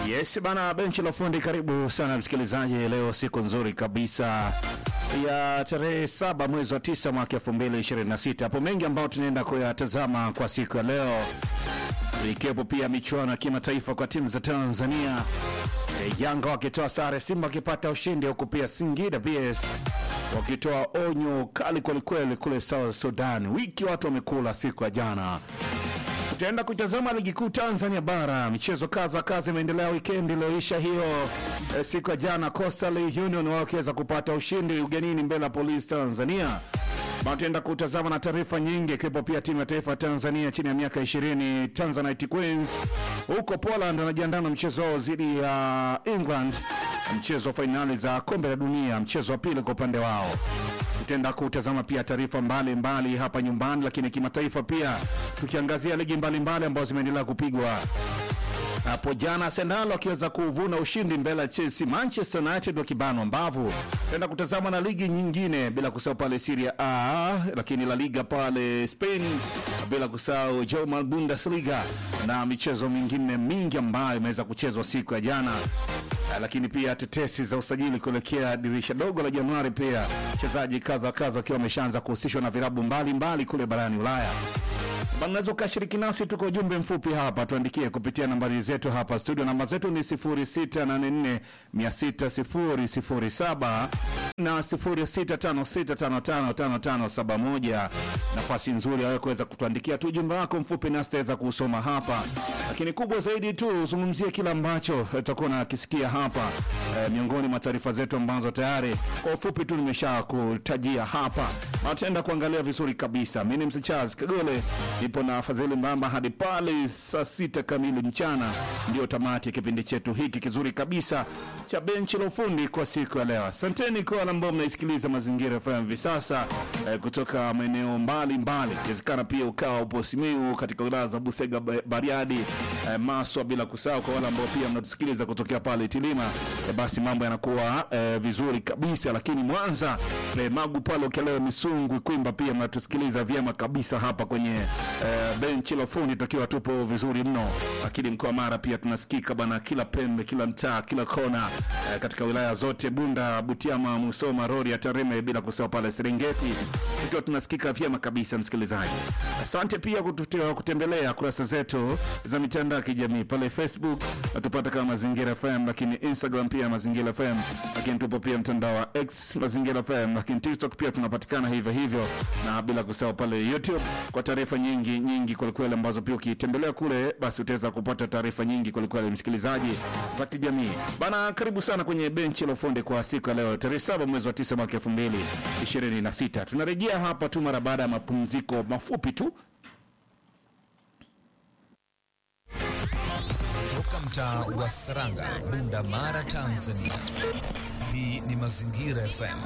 Yes bana, benchi la ufundi, karibu sana msikilizaji. Leo siku nzuri kabisa ya tarehe saba mwezi wa tisa mwaka elfu mbili ishirini na sita. Hapo mengi ambayo tunaenda kuyatazama kwa siku ya leo, ikiwepo pia michuano ya kimataifa kwa timu za Tanzania. E, Yanga wakitoa sare, Simba wakipata ushindi, huku pia Singida PS wakitoa onyo kali kwelikweli kule South Sudan. Wiki watu wamekula siku ya jana tutaenda kutazama ligi kuu Tanzania bara. Michezo kadha kadha imeendelea wikendi iliyoisha hiyo. E, siku ya jana Coastal Union wakiweza kupata ushindi ugenini mbele ya Police Tanzania. Tutaenda kutazama na taarifa nyingi ikiwepo pia timu ya taifa ya Tanzania chini ya miaka 20 Tanzanite Queens huko Poland wanajiandaa na mchezo wao dhidi ya England, mchezo wa fainali za kombe la dunia, mchezo wa pili kwa upande wao tutaenda kutazama pia taarifa mbalimbali hapa nyumbani, lakini kimataifa pia tukiangazia ligi mbalimbali ambazo zimeendelea kupigwa hapo jana. Arsenal wakiweza kuvuna ushindi mbele ya Chelsea, Manchester United wakibanwa mbavu. Tutaenda kutazama na ligi nyingine, bila kusahau pale Serie A, lakini La Liga pale Spain, bila kusahau German Bundesliga na michezo mingine mingi ambayo imeweza kuchezwa siku ya jana lakini pia tetesi za usajili kuelekea dirisha dogo la Januari, pia wachezaji kadha kadha wakiwa wameshaanza kuhusishwa na vilabu mbalimbali kule barani Ulaya. Unaweza ukashiriki nasi, tuko ujumbe mfupi hapa, tuandikie kupitia nambari zetu hapa studio. Namba zetu ni 0684 6007 na 0656555571. Nafasi nzuri ya wewe kuweza kutuandikia tu ujumbe wako mfupi, nasi tutaweza kusoma hapa, lakini kubwa zaidi tu uzungumzie kile ambacho tutakuwa nakisikia hapa e, miongoni mwa taarifa zetu ambazo tayari kwa ufupi tu nimesha kutajia hapa. Ataenda kuangalia vizuri kabisa. Mimi ni Mzee Charles Kagole, nipo na Fadhili Mbamba hadi pale saa sita kamili mchana, ndio tamati ya kipindi chetu hiki kizuri kabisa cha benchi la ufundi kwa siku ya leo. Asanteni kwa wale ambao mnaisikiliza Mazingira FM hivi sasa eh, kutoka maeneo mbalimbali, ikiwezekana pia ukawa upo Simiyu katika wilaya za Busega, Bariadi, eh, Maswa, bila kusahau kwa wale ambao pia mnatusikiliza kutokea pale Tilima, eh, basi mambo yanakuwa eh, vizuri kabisa. Lakini Mwanza eh, Magu pale Ukeleo, Misungu, Kwimba pia mnatusikiliza vyema kabisa hapa kwenye eh, benchi la ufundi tukiwa tupo vizuri mno. Lakini mkoa Mara pia tunasikika bana, kila pembe, kila mtaa, kila kona eh, katika wilaya zote Bunda, Butiama, Musoma, Rorya, Tarime, bila kusahau pale Serengeti tukiwa tunasikika vyema kabisa. Msikilizaji, asante pia kututia, kutembelea kurasa zetu za mitandao ya kijamii pale Facebook natupata kama Mazingira FM, lakini Instagram pia Mazingira FM, lakini tupo pia mtandao wa X Mazingira FM, lakini TikTok pia tunapatikana hivyo hivyo, na bila kusahau pale YouTube kwa taarifa nyingi nyingi kwelikweli, ambazo pia ukitembelea kule, basi utaweza kupata taarifa nyingi kwelikweli, msikilizaji za kijamii bana. Karibu sana kwenye benchi la ufundi kwa siku ya leo tarehe saba mwezi wa tisa mwaka elfu mbili ishirini na sita. Tunarejea hapa tu mara baada ya mapumziko mafupi tu. Toka mtaa wa Saranga, Bunda Mara, Tanzania. Hii ni Mazingira FM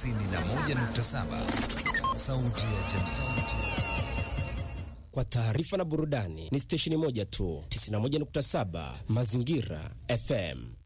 91.7, sauti ya jamii. Kwa taarifa na burudani ni stesheni moja tu, 91.7 Mazingira FM.